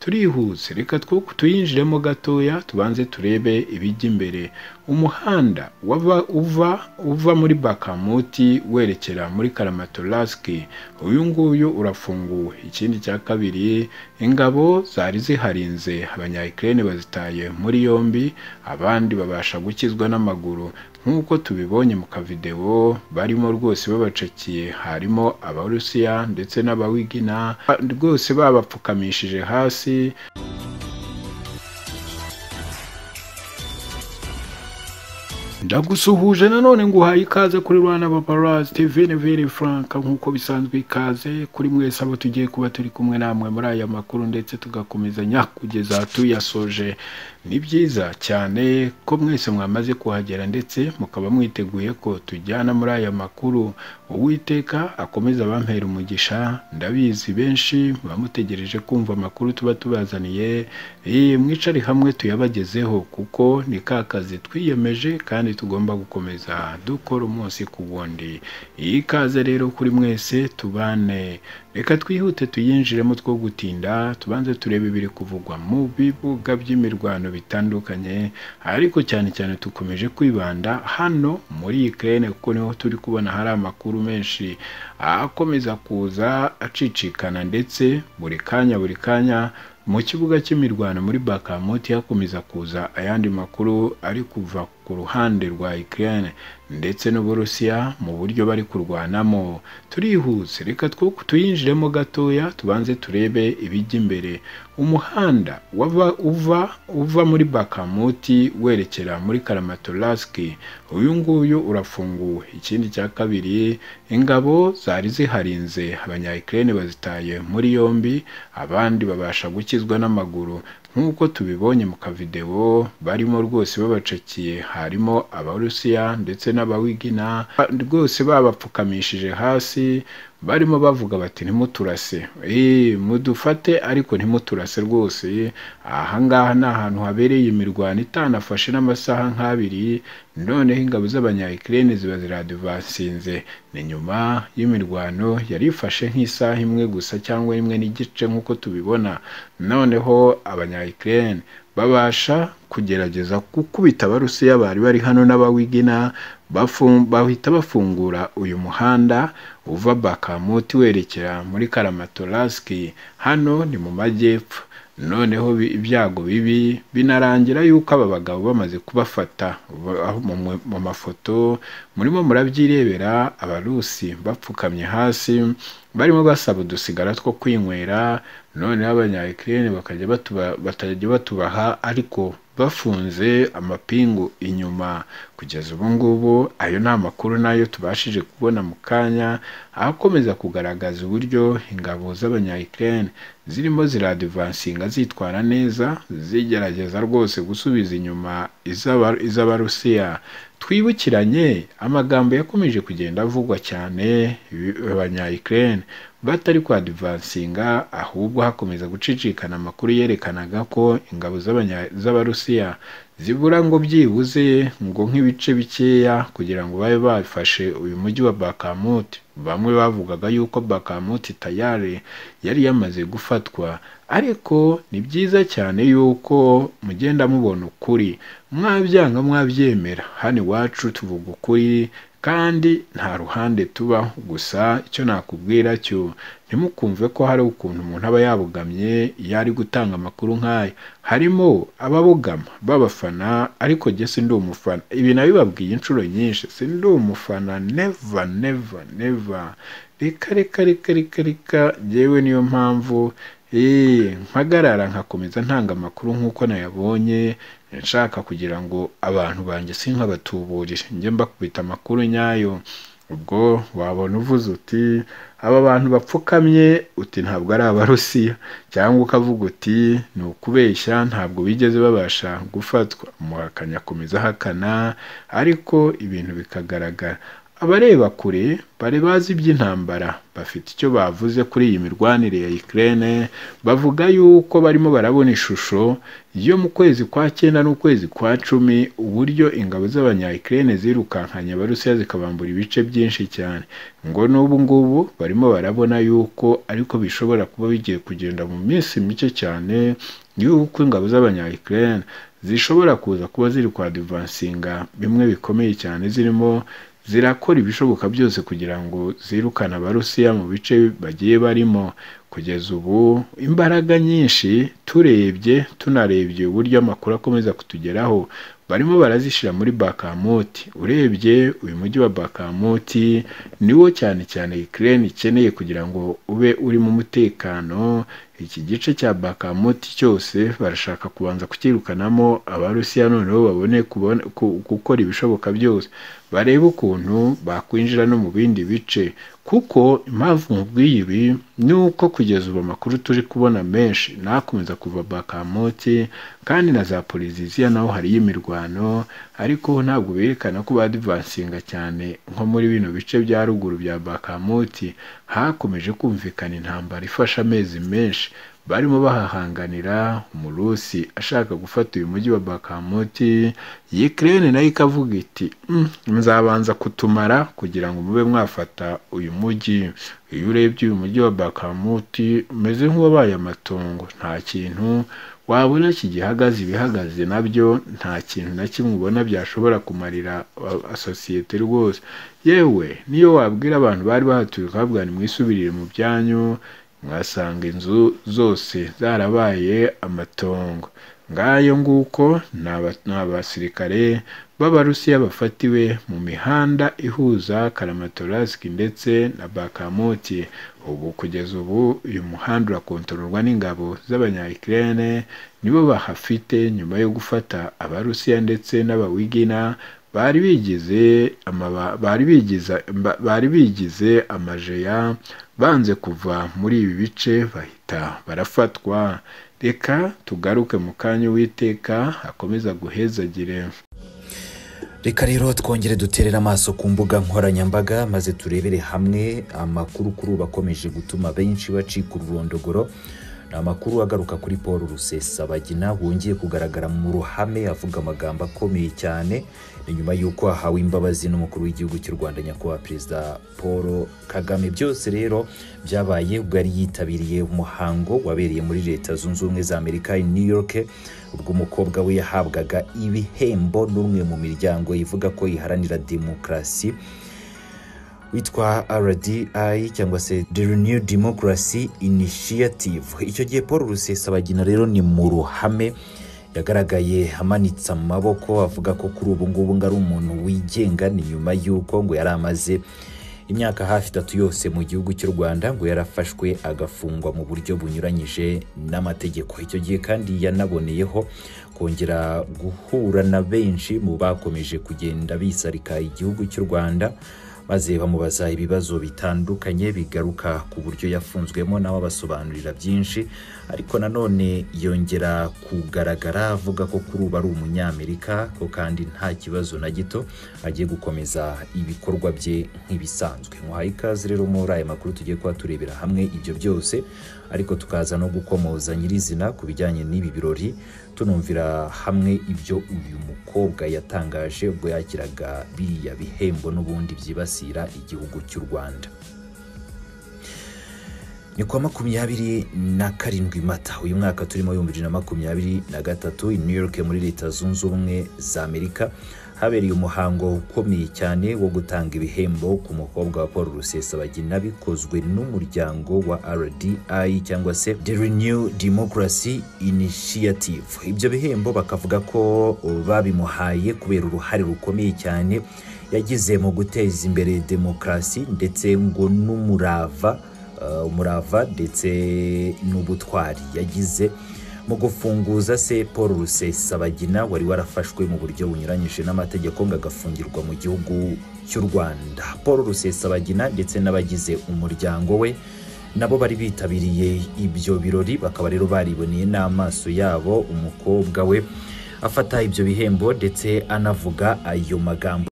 turihuse reka two tuyinjiremo gatoya tubanze turebe ibijya imbere umuhanda wava uva uva muri bakamuti werekera muri karamatolasiki uyu nguyu urafunguwe ikindi cya kabiri ingabo zari ziharinze abanya Ukraine bazitaye muri yombi abandi babasha gukizwa n'amaguru nk'uko tubibonye mu kavideo barimo rwose babacakiye harimo abarusiya ndetse n'abawigina rwose babapfukamishije hasi ndagusuhuje nanone ngo uhaye ikaze kuri Rwanda Paparazzi TV Neville Frank nk'uko bisanzwe ikaze kuri mwese abo tugiye kuba turi kumwe namwe muri aya makuru ndetse tugakomezanya kugeza tuyasoje ni byiza cyane ko mwese mwamaze kuhagera ndetse mukaba mwiteguye ko tujyana muri aya makuru uwiteka akomeza abampera umugisha ndabizi benshi muba mutegereje kumva amakuru tuba tubazaniye mwicare hamwe tuyabagezeho kuko ni ka kazi twiyemeje kandi tugomba gukomeza dukora umunsi ku wundi iyi kaze rero kuri mwese tubane reka twihute tuyinjiremo two gutinda tubanze turebe ibiri kuvugwa mu bibuga by'imirwano bitandukanye ariko cyane cyane dukomeje kwibanda hano muri Ukraine kuko niho turi kubona hari amakuru menshi akomeza kuza acicikana ndetse buri kanya buri kanya mu kibuga cy'imirwano muri Bakamuti hakomeza kuza ayandi makuru ari kuva ku ruhande rwa Ukraine ndetse n'Uburusiya mu buryo bari kurwanamo turihuse reka two tuyinjiremo gatoya tubanze turebe ibijya imbere umuhanda wava uva uva muri Bakamuti werekera muri Karamatolasiki uyu nguyu urafunguwe ikindi cya kabiri ingabo zari ziharinze abanya Ukraine bazitaye muri yombi abandi babasha gukizwa n'amaguru nk'uko tubibonye mu kavideo barimo rwose babacakiye harimo abarusiya ndetse n'abawigina rwose babapfukamishije hasi barimo bavuga bati ntimuturase mudufate ariko ntimuturase rwose ahangaha ni ahantu habereye imirwano itanafashe n'amasaha nk'abiri noneho ingabo z'abanyayikirere ziba ziraduvansinze ni nyuma y'imirwano yari ifashe nk'isaha imwe gusa cyangwa imwe n'igice nk'uko tubibona noneho abanyayikirere babasha kugerageza gukubita abarusiya bari bari hano n'abawigina bahita bafungura uyu muhanda uva bakamuti werekera muri karamatolasiki hano ni mu majyepfo noneho ibyago bibi binarangira yuko aba bagabo bamaze kubafata mu mafoto murimo murabyirebera abarusi bapfukamye hasi barimo basaba udusigara two kwinywera noneho abanyayikirere bakajya batajya batubaha ariko bafunze amapingu inyuma kugeza ubu ngubu ayo ni amakuru nayo tubashije kubona mu kanya akomeza kugaragaza uburyo ingabo z'abanyayikirere zirimo ziradivansinga zitwara neza zigerageza rwose gusubiza inyuma iz'abarusiya twibukiranye amagambo yakomeje kugenda avugwa cyane abanyayikirere batari kwadivansinga ahubwo hakomeza gucicikana amakuru yerekanaga ko ingabo z'abarusiya zibura ngo byibuze ngo nk'ibice bikeya kugira ngo babe bafashe uyu mujyi wa bakamuti bamwe bavugaga yuko bakamuti tayari yari yamaze gufatwa ariko ni byiza cyane yuko mugenda mubona ukuri mwabyanga mwabyemera hano iwacu tuvuga ukuri kandi nta ruhande tubaho gusa icyo nakubwira cyo ntimukumve ko hari ukuntu umuntu aba yabugamye iyo ari gutanga amakuru nk'aya harimo ababugama b'abafana ariko jye si ndi umufana ibi nabibabwiye inshuro nyinshi si ndi umufana neva neva neva reka reka reka reka reka yewe niyo mpamvu mpagarara nkakomeza ntanga amakuru nk'uko nayabonye nshaka kugira ngo abantu banjye sinkabatuburire njye mbakubita amakuru nyayo ubwo wabona uvuze uti aba bantu bapfukamye uti ntabwo ari abarusiya cyangwa ukavuga uti ni ukubeshya ntabwo bigeze babasha gufatwa umuhakanyi akomeza ahakana ariko ibintu bikagaragara abareba kure bari bazi iby'intambara bafite icyo bavuze kuri iyi mirwanire ya Ukraine bavuga yuko barimo barabona ishusho yo mu kwezi kwa cyenda n'ukwezi kwa cumi uburyo ingabo z'abanya Ukraine zirukankanye abarusiya zikabambura ibice byinshi cyane ngo n'ubu ngubu barimo barabona yuko ariko bishobora kuba bigiye kugenda mu minsi mike cyane yuko ingabo z'abanya Ukraine zishobora kuza kuba ziri kwadivansinga bimwe bikomeye cyane zirimo zirakora ibishoboka byose kugira ngo zirukane abarusiya mu bice bagiye barimo kugeza ubu imbaraga nyinshi turebye tunarebye uburyo amakuru akomeza kutugeraho barimo barazishyira muri bakamuti urebye uyu mujyi wa bakamuti niwo cyane cyane Ukraine ikeneye kugira ngo ube urimo umutekano iki gice cya bakamuti cyose barashaka kubanza kukirukanamo abarusiya noneho babone kubona- ku- gukora ibishoboka byose barebe ukuntu bakwinjira no mu bindi bice kuko impamvu mubwiye ibi ni uko kugeza ubu amakuru turi kubona menshi nakomeza kuva bakamoti kandi na za poliziziya naho hariyo imirwano ariko ntabwo berekana ko badivansinga cyane nko muri bino bice bya ruguru bya bakamoti hakomeje kumvikana intambara ifashe amezi menshi barimo bahahanganira umurusi ashaka gufata uyu mujyi wa bakamoti Ukraine nayo ikavuga iti "Mm, nzabanza kutumara kugira ngo mube mwafata uyu mujyi iyo urebye uyu mujyi wa bakamuti umeze nk'uwabaye amatongo nta kintu wabona kigihagaze ibihagaze nabyo nta kintu na kimwe ubona byashobora kumarira a- a- sosiyete rwose yewe niyo wabwira abantu bari bahatuye ukavuga ni mwisubirire mu byanyu mwasanga inzu zose zarabaye amatongo ngayo nguko ni aba- ni abasirikare b'abarusiya bafatiwe mu mihanda ihuza karamatorask ndetse na bakamoti ubu kugeza ubu uyu muhanda urakontororwa n'ingabo z'abanya Ukraine nibo bahafite nyuma yo gufata abarusiya ndetse n'abawigina bari bigize amaba- bari bigize ba- bari bigize amajeya banze kuva muri ibi bice bahita barafatwa reka tugaruke mu kanya uwiteka akomeza guhezagire reka rero twongere duterere amaso ku mbuga nkoranyambaga maze turebere hamwe amakuru kuri ubu akomeje gutuma benshi bacika ururondogoro ni amakuru agaruka kuri paul rusesabagina wongeye kugaragara mu ruhame avuga amagambo akomeye cyane ni nyuma y'uko ahawe imbabazi n'umukuru w'igihugu cy'u rwanda nyakubahwa perezida paul kagame byose rero byabaye ubwo yari yitabiriye umuhango wabereye muri leta zunze ubumwe za amerika i new york ubwo umukobwa we yahabwaga ibihembo n'umwe mu miryango ivuga ko iharanira demokarasi witwa rdi cyangwa se the new democracy initiative icyo gihe paul rusesabagina rero ni mu ruhame yagaragaye amanitse amaboko avuga ko kuri ubu ngubu ngo ari umuntu wigenga ni nyuma y'uko ngo yari amaze imyaka hafi itatu yose mu gihugu cy'u rwanda ngo yarafashwe agafungwa mu buryo bunyuranyije n'amategeko icyo gihe kandi yanaboneyeho kongera guhura na benshi mu bakomeje kugenda bisarika igihugu cy'u rwanda maze bamubaza ibibazo bitandukanye bigaruka ku buryo yafunzwemo nawe abasobanurira byinshi ariko nanone yongera kugaragara avuga ko kuri ubu ari umunyamerika ko kandi nta kibazo na gito agiye gukomeza ibikorwa bye nk'ibisanzwe muhaye ikaze rero muri aya makuru tugiye kuba turebera hamwe ibyo byose ariko tukaza no gukomoza nyirizina ku bijyanye n'ibi birori tunumvira hamwe ibyo uyu mukobwa yatangaje ubwo yakiraga biriya bihembo n'ubundi byibasira igihugu cy'u rwanda ni kuwa makumyabiri na karindwi mata uyu mwaka turimo ibihumbi bibiri na makumyabiri na gatatu i new york muri leta zunze ubumwe za amerika habereye umuhango ukomeye cyane wo gutanga ibihembo ku mukobwa wa paul rusesabagina bikozwe n'umuryango wa rdi cyangwa se the renew democracy initiative ibyo bihembo bakavuga ko babimuhaye kubera uruhare rukomeye cyane yagize mu guteza imbere demokarasi ndetse ngo n'umurava eh, umurava ndetse n'ubutwari yagize mu gufunguza se paul rusesabagina wari warafashwe mu buryo bunyuranyije n'amategeko ngo agafungirwa mu gihugu cy'u rwanda paul rusesabagina ndetse n'abagize umuryango we nabo bari bitabiriye ibyo birori bakaba rero bariboneye n'amaso yabo umukobwa we afata ibyo bihembo ndetse anavuga ayo magambo